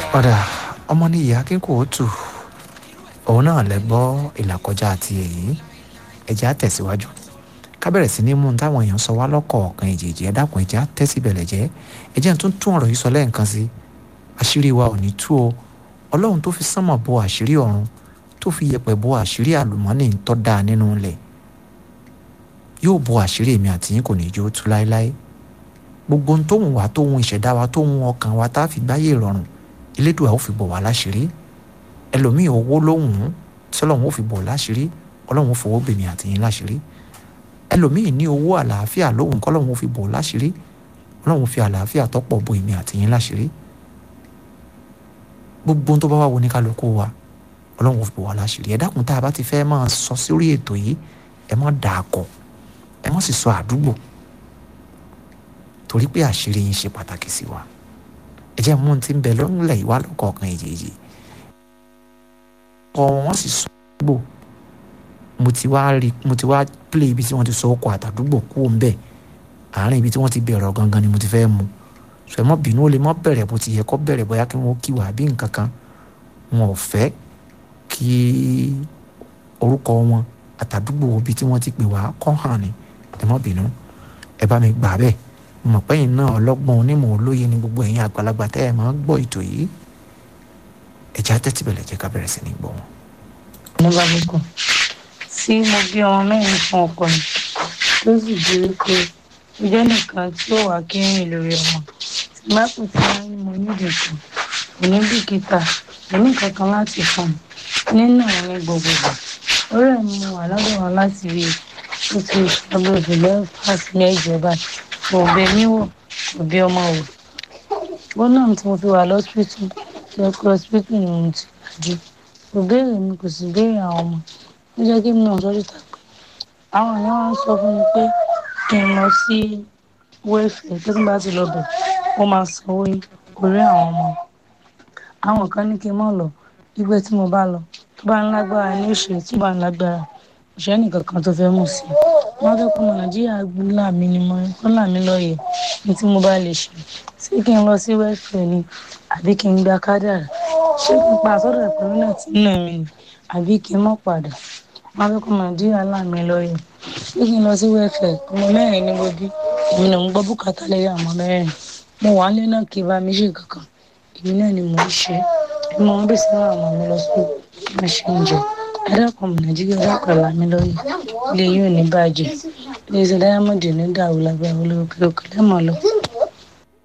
ọ̀dà ọmọ ní ìyá kínkòótù òun náà lẹ gbọ́ ìlàkọjá àti èyí ẹ̀jẹ̀ á tẹ̀síwájú ká bẹ̀rẹ̀ sí ní mú un táwọn èèyàn sọ wá lọ́kọ̀ọ̀kan èjèèjì ẹ dákun ẹ̀jẹ̀ á tẹ́sí bẹ̀lẹ̀ jẹ́ ẹ̀jẹ̀ tún tún ọ̀rọ̀ yìí sọ lẹ́ẹ̀kan sí àṣírí wa ò ní tú o ọlọ́run tó fi sánmọ̀ bo àṣírí ọ̀run tó fi yẹ̀pẹ̀ bo àṣírí àlùmọ́nì tó dáa nínú ilẹ̀ yóò bo àṣírí èmi àti yín kò ní jó tú láéláé gbogbo ohun tó wù wá tó wù ìṣẹ̀dá wa tó wù ọkàn wa tá a fi gbáyé ìrọ̀rùn elédùà ó fi bọ̀ wá láṣìírí ẹlòmíì owó lóhùn tí ọlọ́run ó fi bọ̀ láṣìírí ọlọ́run ó fowó bèmí àti yín láṣìírí ẹlòmíì ní owó àlàáfíà lóhùn kọ́lọ́run ó fi bọ̀ láṣìírí ọlọ́run fi àlàáfíà tọ́pọ̀ bo èmi àti yín láṣìírí gbogbo ohun tó bá wà wọ ní kálukú wa ọlọ́run ó fi bọ̀ wá láṣìírí ẹ dákun tá a bá ti fẹ́ máa sọ sórí ètò yìí ẹ má dà á kọ ẹ má sì sọ àdúgbò torí pé àṣírí yín ṣe pàtàkì sí wa ẹ jẹ́ mú ti ń bẹ lọ́nlẹ̀ ìwà lọ́kọ̀ọ̀kan èjèèjì kọ́ wọ́n sì sọ àdúgbò mo ti wá rí mo ti wá play ibi tí wọ́n ti sọ ọkọ̀ àtàdúgbò kú òun bẹ́ẹ̀ àárín ibi tí wọ́n ti bẹ̀rẹ̀ gangan ni mo ti fẹ́ mu sọ ẹ mọ́ bínú ó lè mọ́ bẹ̀rẹ̀ bó ti yẹ kọ́ bẹ̀rẹ̀ bóyá kí wọ́n kí wà bí nǹkan kan wọn ò fẹ́ kí orúkọ wọn àtàdúgbò ibi tí wọ́n ti pè wá kọ́ hàn ni ẹ mọ́ bínú ẹ bá mi gbà bẹ́ẹ̀ mọ̀ pẹ́yìn náà ọlọ́gbọ́n onímọ̀ olóye ni gbogbo ẹ̀yin àgbàlagbà tẹ́ ẹ̀ máa ń gbọ́ ètò yìí ẹ̀já tẹ́tí bẹ̀rẹ̀ jẹ́ ká bẹ̀rẹ̀ sí ní gbọ́ wọn. ní balùkù tí mo bí ọmọ mẹ́rin fún ọkọ mi tó sì di wípé ìjọ nìkan tí ó wà kí rìn lórí ọmọ tí má kù tí wọ́n ní mo nídìí kan kò ní bìkítà kò ní kankan láti fún mi nínú àwọn ní gbogbo ìgbà orí ẹ̀ ni mo wà lọ́dọ̀ wọn láti rí i ó ti ṣàgbé ìfìlẹ́ fásitì mẹ́jọ báyìí kò bẹ mí wò kò bí ọmọ wò wọn náà tí mo fi wà lọ́sípítù tí ẹ pé ọsípítù ni mo ti gbàjú kò béèrè mi kò sì béèrè àwọn ọmọ ó jẹ́ kí mi náà sọ́jú tà pé àwọn èèyàn wá ń sọ fún mi pé kí n lọ sí wẹ́ẹ̀fẹ̀ tó tí bá ti lọ bẹ̀ ó máa sanwó orí àwọn ọmọ àwọn kan ní kí n mọ̀ lọ gbígbé tí mo bá lọ tó bá ń lágbára ní òṣèré tí ó bá ń lágbára òṣèré nìkan kan tó fẹ́ mú sí i wọ́n fẹ́ kó ọmọ nàìjíríà là mí ni mo kọ́ là mí lọ́ọ̀yẹ̀ ní tí mo bá lè ṣe ṣé kí n lọ sí wẹ́ẹ̀fẹ̀ ni àbí kí n gba kádàrà ṣé kí n pa àsọdọ̀ ìpínlẹ̀ náà tí ń nà mí ni àbí kí n mọ̀ padà wọ́n fẹ́ kó ọmọ nàìjíríà là mí lọ́ọ̀yẹ̀ ṣé kí n lọ sí wẹ́ẹ̀fẹ̀ ọmọ mẹ́rin ní mo bí èmi náà ń gbọ́ bùkátà lẹ́yìn àwọn mẹ́rin mo wà nílé náà kí n bá mi ṣe kankan èmi náà ni mò ń ṣe èmi máa ń bèsè àwọn ọmọ mi lọ sí bí ṣe ń jẹ ẹ̀dàkùn ọmọ nàìjíríà dákọ̀ là mí lọ́ọ̀yẹ̀ ilé yóò ní bàjẹ́ ilé iṣẹ́ dáyámọ́dì ní dàrú lábẹ́ olókè òkè lẹ́mọ̀ lọ